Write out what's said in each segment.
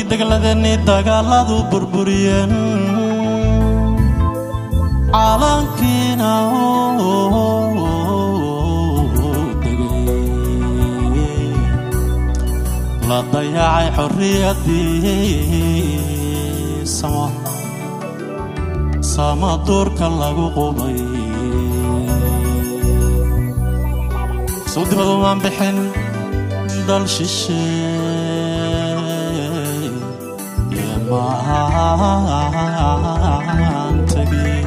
markii degladeenii dagaaladu burburiyeen calankiina degay la dayacay xorriyadii samo sama duurka lagu qubay soo dibadumaan bixin dal shisheey yemaan tegay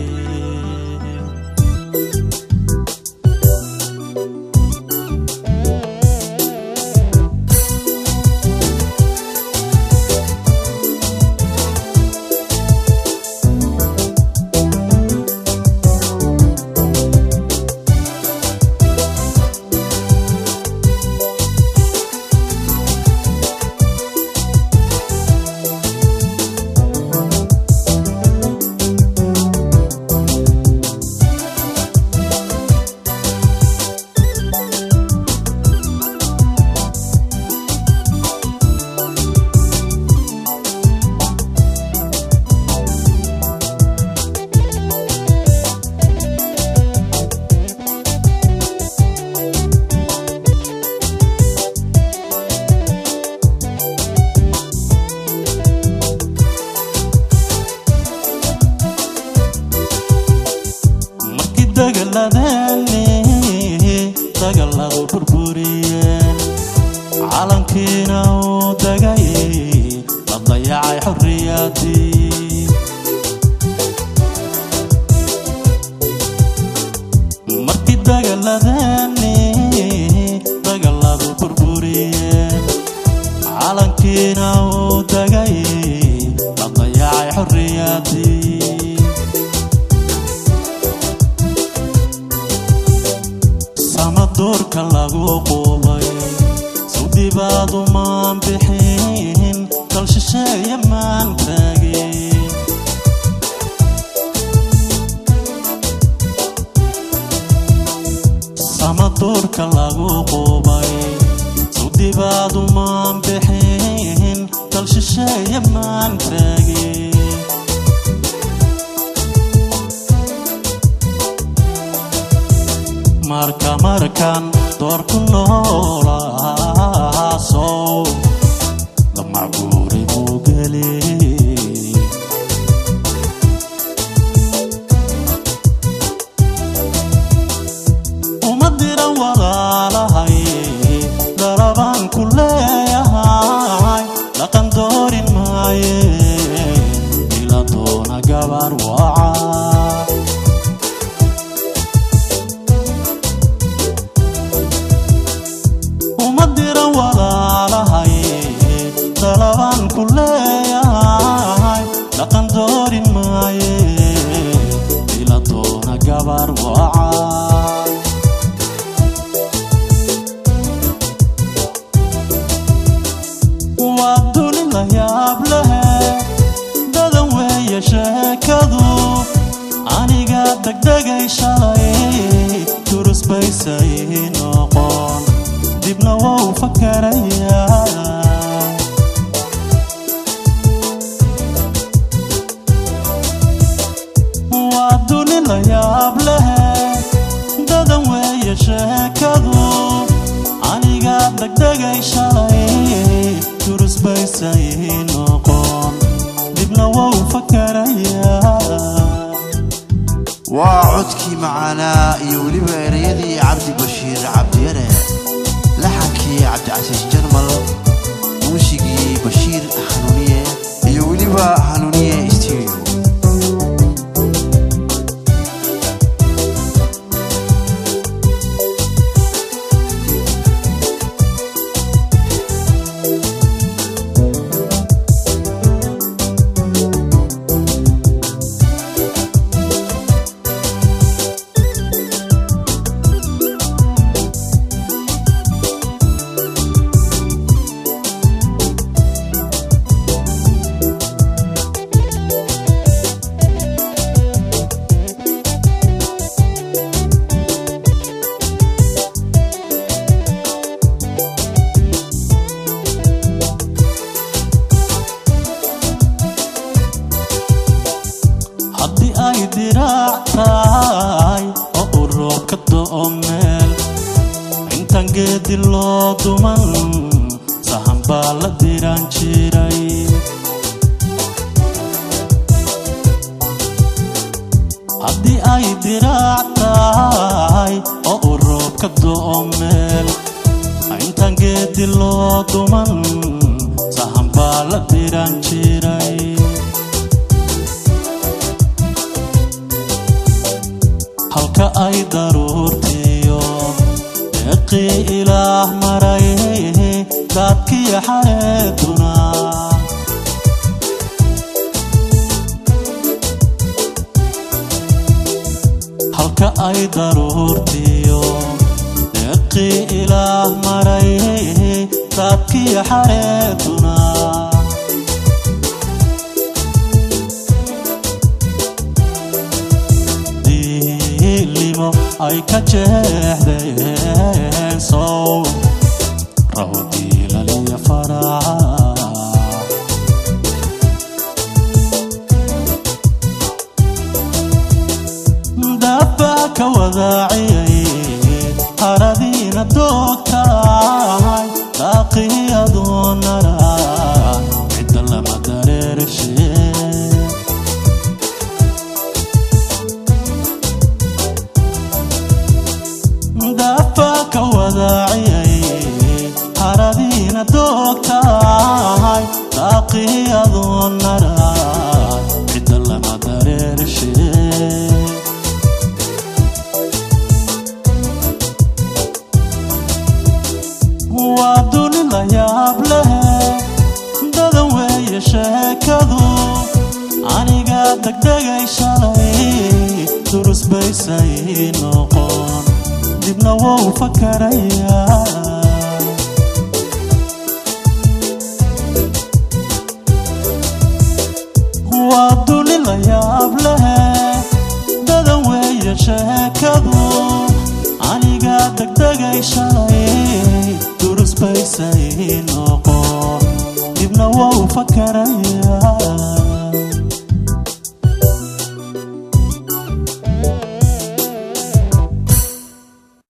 markii dagaladeeni dagalladu burburiyeen calankiina uu degay la dayacay xorriyadii markii dagaladeeni dagalladu burburiyeen calankiina uu degay la dayacay xorriyadii sama duurka lagu qubay sudibaadu maan bixin dal shisheeye maan taagin sama duurka lagu qubay sudibaadu maan bixin dal shisheeye maan taagin marka markan doorku noolaasow damacbuuri buu geli uma diran walaalahay darabaan ku leeyahay dhaqan doorin maaye ila doona gabar waca uma diran walaalahay dalabaan ku leeyahay dhaqan doorin maaye ila doona gabar waca waa duni la yaab lehe dadan weeye sheekadu aniga degdegay shalay durus baysay noqon dibna wou fakarayaa waa duni la yaab lehe dadan weeye sheekadu aniga degdegay shalay durus baysay noqon dibna wou fakarayaa waa codkii macaanaa iyo weliba ereyadii cabdi bashiir cabdiyare laxankii cabdicasiis jarmal muusigii bashiir hanuuniye iyo weliba hanuuniye studio ay diraac tahay oo uu roob ka do'o meel intaan geedi loo duman sahan baa la diraan jiray haddii ay diraac tahay oo uu roob ka do'o meel intaan geedi loo duman sahan baa la diraan jiray halka ay daruurtiyo deeqii ilaah maray daadkiyo xareeduna halka ay daruurtiyo deeqii ilaah maray daadkiyo xareeduna diilimo ay ka jeexdeen sow rawdiilaliya faraca dabbaa ka wadaaciyay haradiina doogtahay daaqii adoonara cidda lama dareershe dabbaa ka wadaaciyay haradiina doogtahay daaqii adoonara cidda lama dareershe waa duni la yaab leh dadan weeye sheekadu aniga degdegay shalay durus baysay noqon dibna wou fakaraya waa duni la yaab